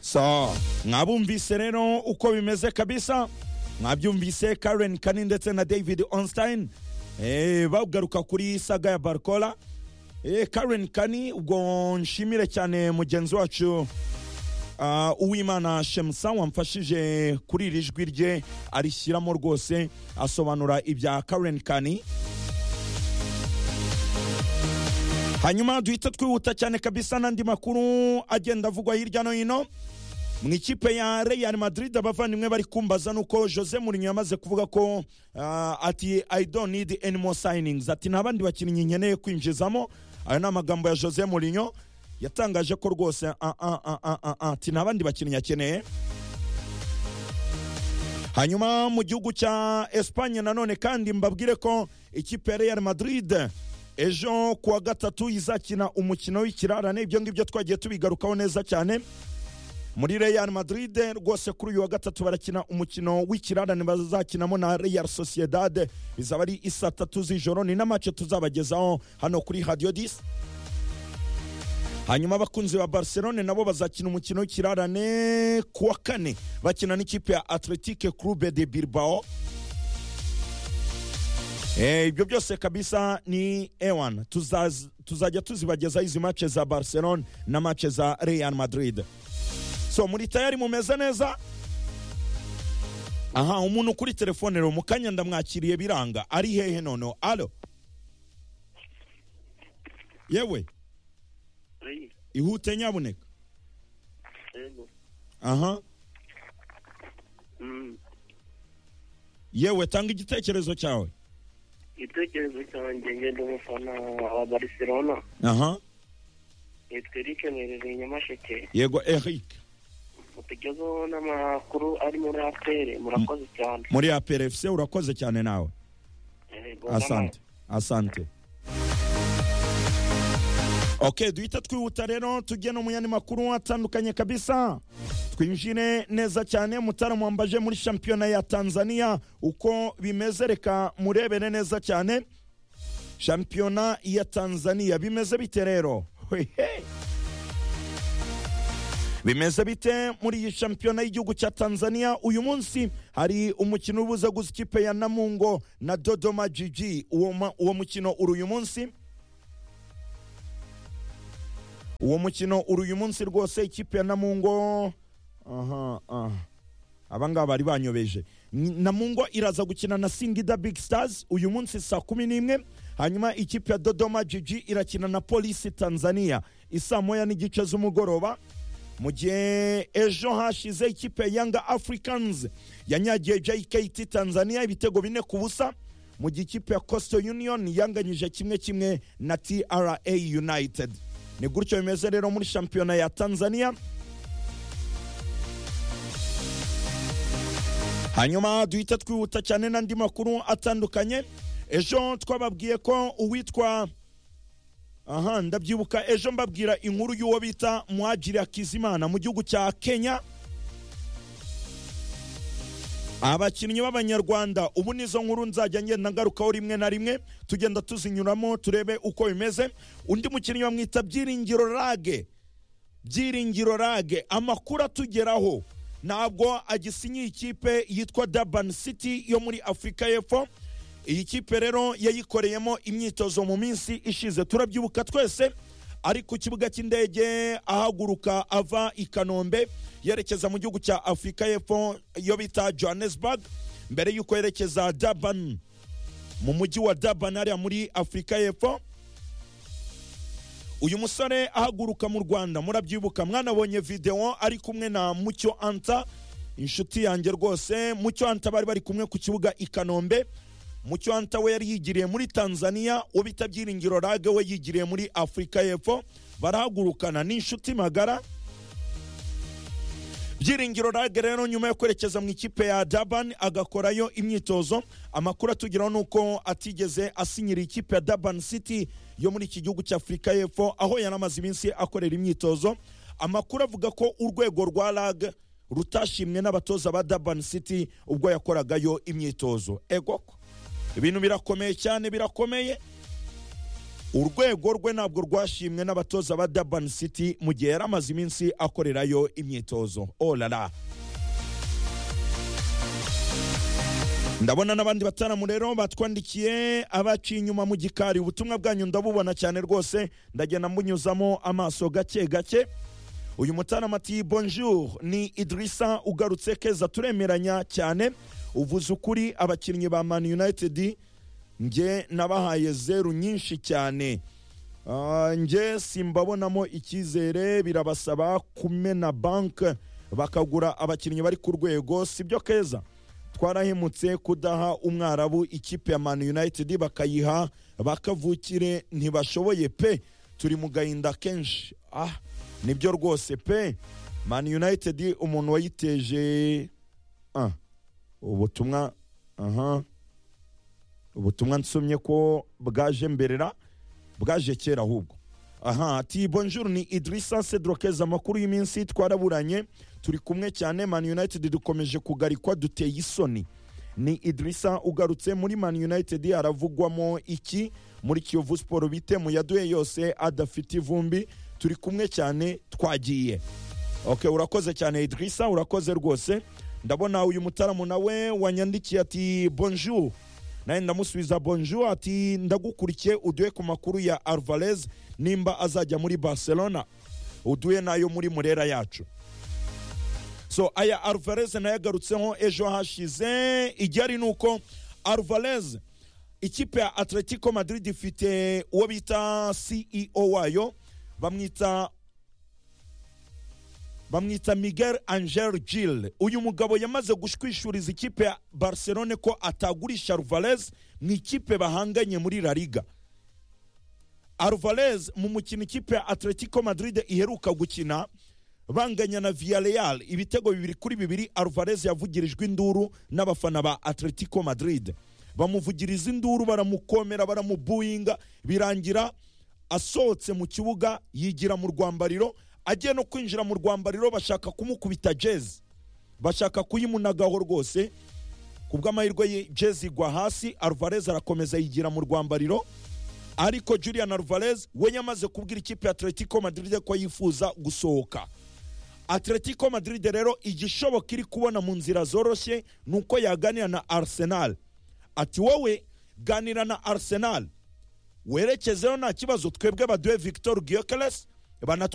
so mwabumvise rero uko bimeze kabisa mwabyumvise karen kani ndetse na david onstein eh, bagaruka kuri saga ya barcola eh, karen kani ubwo nshimire cyane mugenzi wacu Ah, uwimana shemusa wamfashije kuri iri jwi rye arishyiramo rwose asobanura ibya karen kani hanyuma duhita twihuta cyane kabisa n'andi makuru agenda avugwa hirya no hino mu ikipe ya real madrid abavandimwe bari kumbaza nuko jose mourinho yamaze kuvuga ko ah, ati i don't need any more signings ati nta bandi bakinnyi nkeneye kwinjizamo ayo ni amagambo ya jose mourinho yatangaje ko rwose ah, ah, ah, ah, ah, ah, ati nta bandi bakinnyi akeneye hanyuma mu gihugu cya esipanye nanone kandi mbabwire ko ikipe ya real madrid ejo ku wa gatatu izakina umukino w'ikirarane ibyo ngibyo twagiye tubigarukaho neza cyane muri real madrid rwose kuri uyu wa gatatu barakina umukino w'ikirarane bazakinamo na real sociedad bizaba ari isa tatu z'ijoro ni n'amace tuzabagezaho hano kuri radio dis hanyuma abakunzi ba barcelone nabo bazakina umukino w'ikirarane ku wa kane bakina n'ikipe ya atletique club de bilbao Eh, ibyo byose kabisa ni ewan Tuzaz- tuzajya tuzibagezaho izi mace za barcelone na mace za real madrid so muri tayari mumeze neza aha umuntu kuri telefone rero mu kanya ndamwakiriye biranga ari hehe nono alo yewe ihute nyabuneka aha yewe tanga igitekerezo cyawe igitekerezo cyanjye ngenda umufana wa barcelona aha yitwa eric mwerere nyamasheke yego eric mutugezeho n'amakuru ari muri apere murakoze cyane muri aprfc urakoze cyane nawe Yego, asante asante ok duhita twihuta rero tujye no mu yandi makuru atandukanye kabisa twinjire neza cyane mutaramu wambaje muri shampiyona ya tanzania uko bimeze reka murebere neza cyane shampiyona ya tanzania bimeze bite rero Hwehe! bimeze bite muri iyi shampiyona y'igihugu cya tanzania uyu munsi hari umukino ubuza gusa ikipe ya namungo na dodoma jiji uwo, ma- uwo mukino uri uyu munsi uwo mukino uri uyu munsi rwose ikipe ya namungo aha aha abangaba bari banyobeje Ni- namungo iraza gukina na singida big stars uyu munsi saa kumi n'imwe hanyuma ikipe ya dodoma jiji irakina na polisi tanzania isaa moya n'igice z'umugoroba mu gihe ejo hashize ikipe ya yanga africans yanyagiye jkt tanzania ibitego bine ku busa mu gihe ikipe ya coastal union yanganyije kimwe kimwe na tra united ni gutyo bimeze rero muri shampiyona ya tanzania hanyuma duhita twihuta cyane n'andi makuru atandukanye ejo twababwiye ko uwitwa aha ndabyibuka ejo mbabwira inkuru y'uwo bita mwagiri akizimana mu gihugu cya kenya abakinnyi b'abanyarwanda ubu nizo nkuru nzajya ngenda ngarukaho rimwe na rimwe tugenda tuzinyuramo turebe uko bimeze undi mukinnyi bamwita byiringiro rage byiringiro rage amakuru atugeraho ntabwo agisinyiye ikipe yitwa dabani city yo muri afurika y'epfo iyi kipe rero yayikoreyemo imyitozo mu minsi ishize turabyibuka twese ari ku kibuga cy'indege ahaguruka ava i kanombe yerekeza mu gihugu cya afurika y'epfo yo bita johannesburg mbere y'uko yerekeza dabani mu mujyi wa dabani hariya muri afurika y'epfo uyu musore ahaguruka mu rwanda murabyibuka mwanabonye videwo ari kumwe na mucyo anta inshuti yanjye rwose mucyo anta bari bari kumwe ku kibuga i kanombe mucyo anta we yari yigiriye muri tanzania uwo bita byiringiro rage we yigiriye muri afurika y'epfo barahagurukana ni inshuti magara byiringiro rage rero nyuma yo kwerekeza mu ikipe ya daban agakorayo imyitozo amakuru atugeraho ni uko atigeze asinyira ikipe ya daban city yo muri iki gihugu cy'afurika y'epfo aho yari amaze iminsi akorera imyitozo amakuru avuga ko urwego rwa rag rutashimwe n'abatoza ba daban city ubwo yakoragayo imyitozo egoko ibintu birakomeye cyane birakomeye urwego rwe ntabwo rwashimwe n'abatoza ba dabani siti mu gihe yari amaze iminsi akorerayo imyitozo orara ndabona n'abandi bataramu rero batwandikiye abaciye inyuma mu gikari ubutumwa bwanyu ndabubona cyane rwose ndagenda mbunyuzamo amaso gake gake uyu mutaramu ati bonjour ni idirisa ugarutse keza turemeranya cyane uvuze ukuri abakinnyi ba mani united njye nabahaye zeru nyinshi cyane Ah, njye simbabonamo icyizere birabasaba kumena banki bakagura abakinnyi bari ku rwego sibyo keza twarahemutse kudaha umwarabu ikipe ya mani united bakayiha bakavukire ntibashoboye pe turi mu gahinda kenshi ah nibyo rwose pe mani united umuntu wayiteje ah, ubutumwa aha ubutumwa nsomye ko bwaje mberera bwaje kera ahubwo aha ati bonjour ni idrisa sedrokeza amakuru y'iminsi twaraburanye turi kumwe cyane man united dukomeje kugarikwa duteye isoni ni idrisa ugarutse muri man united aravugwamo iki muri kiyovu siporo bite mu yaduhe yose adafite ivumbi turi kumwe cyane twagiye okay urakoze cyane idrisa urakoze rwose ndabona uyu mutaramu nawe wanyandikiye ati bonjour nawe ndamusubiza bonjour ati ndagukurikiye uduhe ku makuru ya alvarez nimba azajya muri barcelona uduhe nayo muri murera yacu so aya alvarez nayo agarutseho ejo hashize igihari ni uko alvarez ikipe ya atletico madrid ifite uwo bita ceo wayo bamwita bamwita miguel angel gil uyu mugabo yamaze gushwishuriza ikipe ya barcelone ko atagurisha alvarez mu ikipe bahanganye muri la liga alvarez mu mukino ikipe ya atletico madrid iheruka gukina banganya na villarreal ibitego bibiri kuri bibiri alvarez yavugirijwe induru n'abafana ba atletico madrid bamuvugiriza induru baramukomera baramubuyinga birangira asohotse mu kibuga yigira mu rwambariro agiye no kwinjira mu rwambariro bashaka kumukubita jezi bashaka kuyimunagaho rwose ku bw'amahirwe ye jezi igwa hasi alvarez arakomeza yigira mu rwambariro ariko julian alvarez we yamaze kubwira ikipe ya atletico madrid ko yifuza gusohoka atletico madrid rero igishoboka iri kubona mu nzira zoroshye ni uko yaganira na arsenal ati wowe ganira na arsenal werekezeho nta kibazo twebwe baduhe victor gyokeles banatware